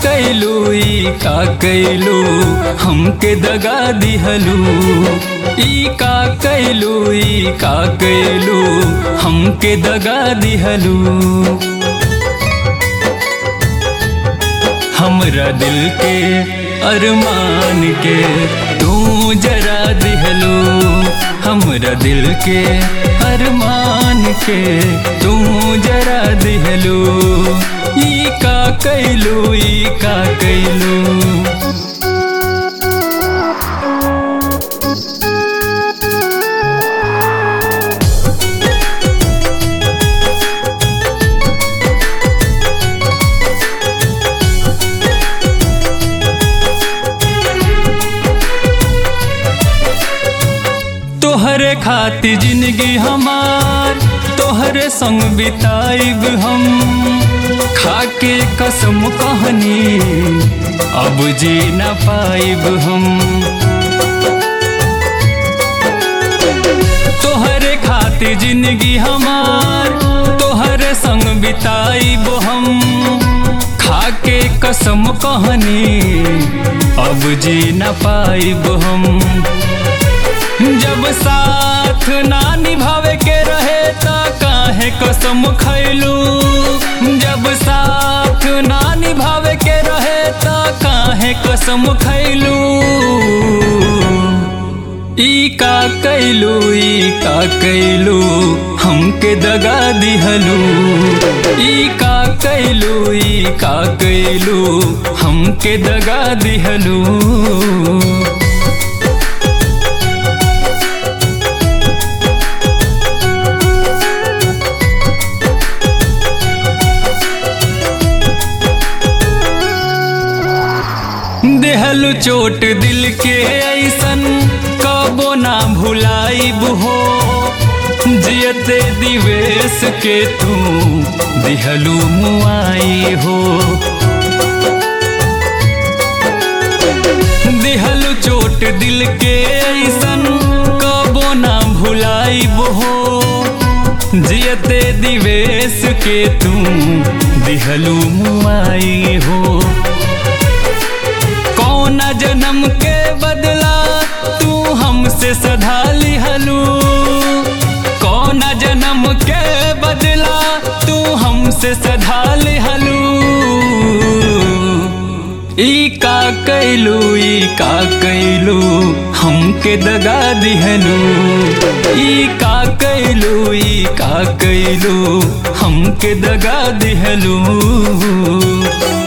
कैलू ई का कैलू हमके दगा दिहलू ई का कैलू ई का कैलू हमके दगा दिहलू हमरा दिल के अरमान के तू जरा दिहलू हमरा दिल के अरमान के तू जरा दिहलू ई का कैलू ई का कैलू तोहरे खातिर जिंदगी हमार तोहरे संग बिताइब हम खाके कसम कहनी अब जी न पाइब हम तोहरे खातिर जिंदगी हमार तोहरे संग बिताइब हम खाके कसम कहनी अब जी न पाइब हम जब साथ ना निभावे के रहे त काहे कसम खैलू जब साथ ना निभावे के रहे त काहे कसम खैलू ई का कैलू ई का कैलू हमके दगा दिहलू ई का कैलू ई का कैलू हमके दगा दिहलू देहलु चोट दिल के ऐसन कबो ना भुलाइब हो जियते दिवेश के तू दिहलु मुआई हो दिहलु चोट दिल के ऐसन कबो ना भुलाइब हो जियते दिवेश के तू दिहलु मुआई हो कौन जन्म के बदला तू हमसे सधा लिहलू कौन जन्म के बदला तू हमसे सधा लिहलू ई का कैलू ई का कैलू हमके दगा दिहलू ई का कैलू ई का कैलू हमके दगा दिहलू